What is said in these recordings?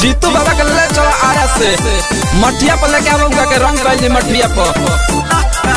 जीतू बाबा के ले चलो आरा से मठिया पर लेके आबो उनका के रंग कैली मठिया पर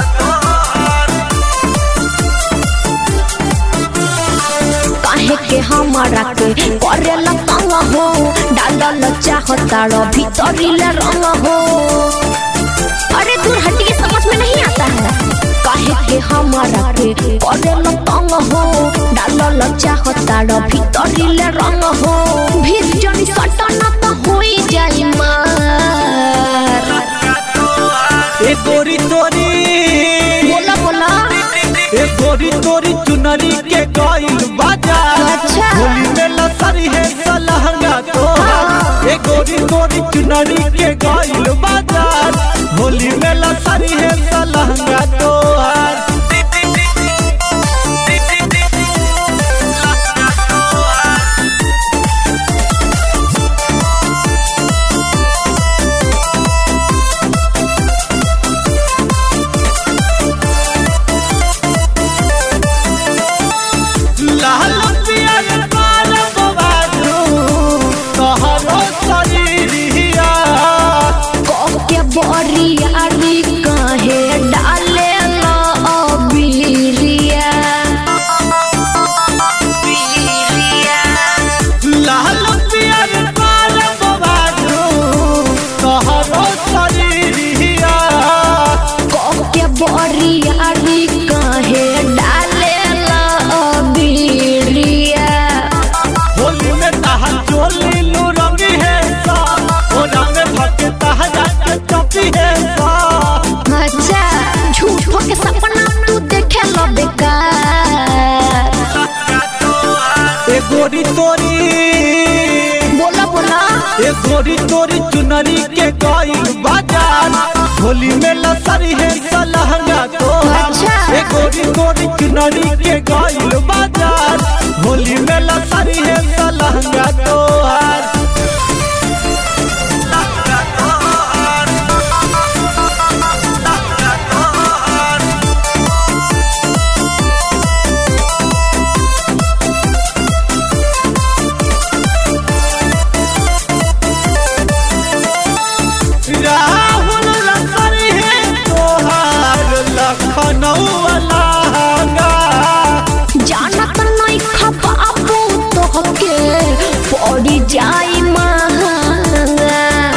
काहे के हमारा के करेला तंग हो डालल चाहता रो भीतरी ले रंग हो अरे दूर हटिए समझ में नहीं आता है काहे के हमारा के करेला तंग हो डालल चाहता रो भीतरी ले रंग हो भीड़ जनी सटना तो होई जाई मार ए गोरी तोरी बोला बोला ए गोरी तोरी चुनरी के गइल बाजार अच्छा। होली में लसरी है सलहंगा तो ए गोरी तोरी चुनरी के गइल बाजार होली में लसरी है सलहंगा तो लाल पियर बाल बबादू तोहरो शरीरिया के बोरियारी काहे डाले ला अबीरिया लाल पियर बाल बबादू तोहरो शरीरिया के बोरियारी काहे डाले ला अबीरिया होली में तहा चोली लू रंगी है सा ओ रंग भके तहा जाके चपी है सा अच्छा झूठो के सपना तू देखे लो बेकार ए गोरी तोरी बोला बोला ए गोरी तोरी चुनरी के गइल बाजार होली में लसरी है सलहंगा तो अच्छा। ए गोरी तोरी चुनरी के गइल बाजार होली में लसरी है सलहंगा तो राहुल लसरी है तोहार लखनऊ लहंगा जानत नहीं खपाबू तो के पड़ी जाई महंगा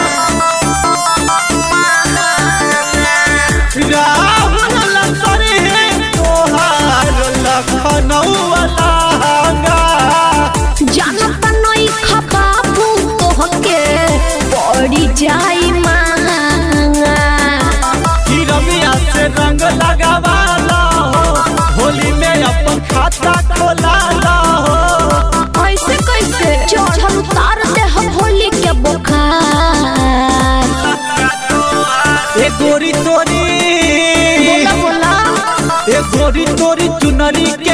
राहुल लसरी है तोहार लखनऊ लहंगा जानत नहीं खपाबू तो के पड़ी जाई महंगा कि रमिया से रंग लगावाला हो होली में अपन खाता खोलाला हो ऐसे कैसे चढ़ल उतार दे हम होली के बुखार ए गोरी तोरी बोला बोला ए गोरी तोरी चुनरी